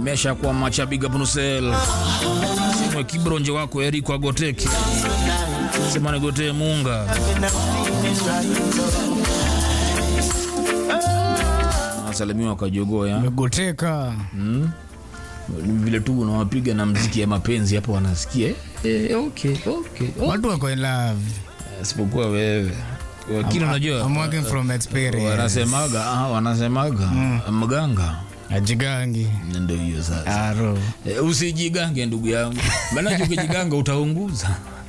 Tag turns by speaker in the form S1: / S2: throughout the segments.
S1: mesha kwa macha big up nusel simwe kibronje wako Eriko Agoteki semane gote munga asalimiwa kwa jogoo ya
S2: Megoteka.
S1: Ni vile tu unawapiga na mziki ya mapenzi hapo wanasikia eh, eh, okay, okay, okay.
S2: Watu wako in love.
S1: Sipokuwa wewe wakini, unajua
S2: I'm working from experience.
S1: wanasemaga ah, wanasemaga mganga
S2: Ajigangi.
S1: ndio hiyo sasa.
S2: Aro.
S1: E, usijigange ndugu yangu, maanake ukijiganga utaunguza.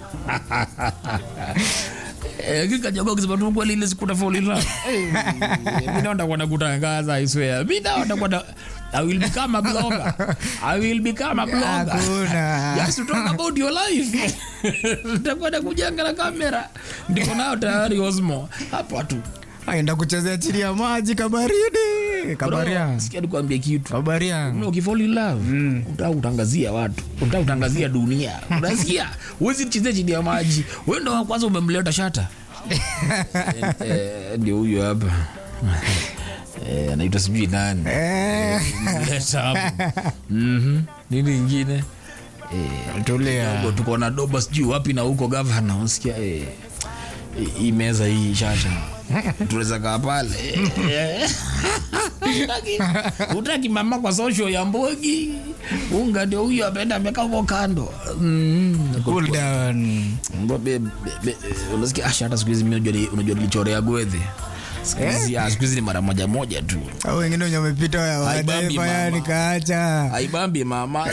S1: Eh, kikajaga kusema tu kweli ile siku tafoli la. Mimi naenda kwenda kutangaza I swear. Mimi naenda kwenda I will become a blogger. I will become a blogger.
S2: Hakuna.
S1: Just to talk about your life. Nitakwenda kujanga na kamera. Ndiko nao tayari Osmo. Hapa tu.
S2: Aenda kuchezea chini ya maji kabaridi. Kabaria.
S1: Bro, Sikia nikwambie kitu.
S2: Kabaria.
S1: Una ukifall in love unataka kutangazia watu, unataka kutangazia dunia, unasikia? Huwezi chezea chini ya maji. Wewe ndo wa kwanza umemleta shata. Eh, eh, Ndio huyo hapa Eh, anaitwa sijui nani
S2: Eh.
S1: Mleta hapo. Mhm. Nini ingine
S2: Tulia.
S1: Dobo, tuko na doba sijui wapi na huko gavana, unasikia eh, hii meza hii shata tunaweza kaa pale Eh. Utaki- utaki mama kwa social ya mbogi unga ndio huyo ameenda amekaa huko kando mm.
S2: Cool down.
S1: Mbo- be- be- be- unasikia asha hata siku hizi mimi unajua ni- unajua nilichorea gwedhe siku hizi ah, siku hizi ni mara moja moja tu
S2: Au wengine wenye wamepita wa-
S1: Haibambi
S2: wadaifa ya
S1: mama.
S2: nikaacha.
S1: aibambi mama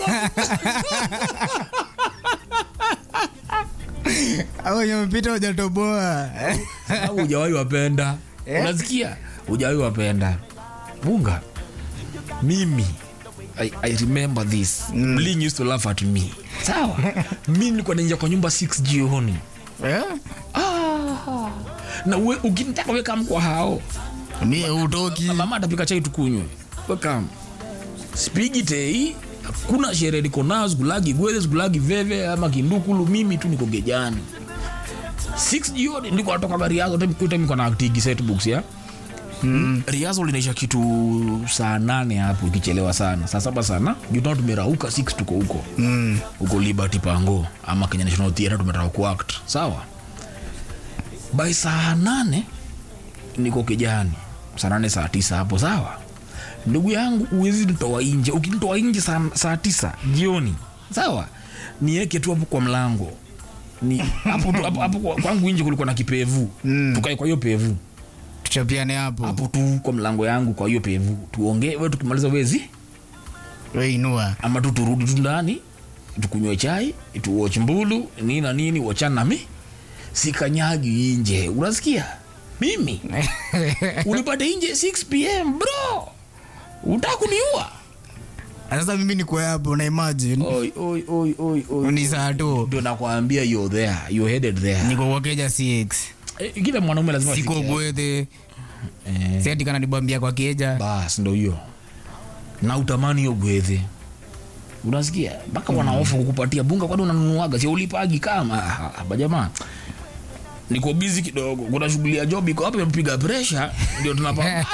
S2: Au wenye wamepita wajatoboa.
S1: Sababu hujawahi wapenda unasikia hujawahi wapenda bunga mimi I, I remember this mm. Bling used to laugh at me sawa mi nilikuwa naingia kwa nyumba 6 jioni
S2: Eh?
S1: ah. na we, ukinitaka weka mkwa hao
S2: Mie utoki.
S1: mama atapika chai tukunywe weka spigi tei kuna sherehe niko nayo sikulagi gweze sikulagi veve ama kindukulu mimi tu niko gejani 6 jioni ndiko natoka gari yazo kuita miko na tigi set books ya Mm. riazo linaisha kitu saa nane hapo ikichelewa sana saa saba sana jutao tumerauka 6 tuko huko
S2: Mm.
S1: huko liberty pango ama kenya national theatre tumetaka kuact sawa by saa nane niko kijani saa nane saa tisa hapo sawa ndugu yangu uwezi nitoa nje ukinitoa nje saa, saa tisa jioni sawa nieke tu hapo kwa mlango ni hapo tu- hapo- hapo kwa- kwangu nje kulikuwa na kipevu
S2: Mm.
S1: tukae kwa hiyo pevu
S2: Tuchapiane hapo.
S1: hapo tu kwa mlango yangu kwa hiyo pevu tuongee we tukimaliza wezi
S2: We inua.
S1: ama tu turudi tu ndani tukunywe chai tuwatch mbulu nini na nini wachana nami sikanyagi nje unasikia mimi unipate nje 6 pm bro utaka kuniua
S2: Sasa mimi niko hapo na imagine.
S1: oi oi oi oi oi
S2: Ni saa tu.
S1: ndio nakwambia you're there you're headed there
S2: Niko kwa keja 6.
S1: eh, kila mwanaume lazima
S2: Siko
S1: afikie.
S2: gwethe.
S1: eh,
S2: Si ati kana nibambia kwa keja.
S1: bas ndo hiyo na utamani hiyo gwedhe unasikia mpaka wanaofa kukupatia bunga kwani unanunuaga si ulipagi kama Ah, bajamaa niko bizi kidogo kuna shughuli ya job iko hapa mpiga presha ndio tunapa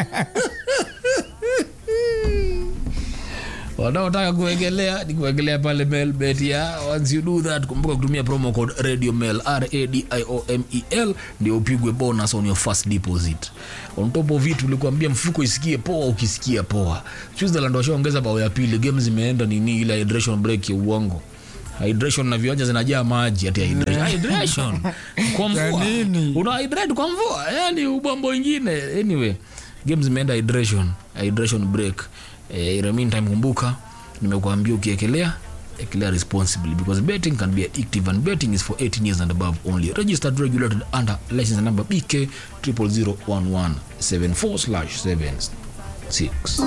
S1: wanaotaka kuegelea ni kuegelea pale melbet ya once you do that kumbuka kutumia promo code radio mail radiomel ndio upigwe bonus on your first deposit on top of it ulikuambia mfuko isikie poa ukisikia poa switzerland washaongeza bao ya pili game zimeenda nini ile hydration break ya uongo hydration na viwanja zinajaa maji ati hydration, hydration. kwa mvua
S2: nini?
S1: una hydrate kwa mvua yani ubombo ingine anyway game zimeenda hydration hydration break eh, in the meantime kumbuka nimekuambia ukiekelea ekelea responsibly because betting can be addictive and betting is for 18 years and above only registered regulated under license number bk 0001174 slash 76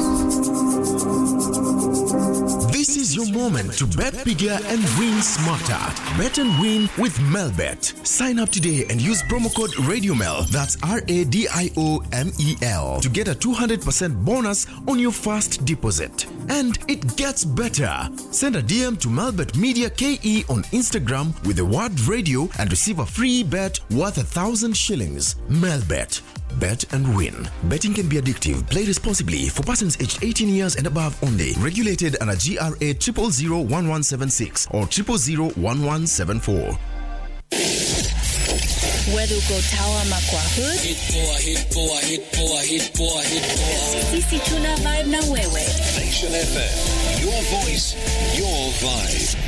S3: This is your moment to bet bigger and win smarter. Bet and win with Melbet. Sign up today and use promo code RadioMel. That's R A D I O M E L to get a 200% bonus on your first deposit. And it gets better. Send a DM to Melbet Media KE on Instagram with the word radio and receive a free bet worth a thousand shillings. Melbet. Bet and win. Betting can be addictive. Play responsibly for persons aged 18 years and above only. Regulated under GRA 0001176 or 0001174.
S4: Whether uko tower ama kwa hood, sisi tuna vibe na wewe.
S5: Nation FM. Your voice, your vibe.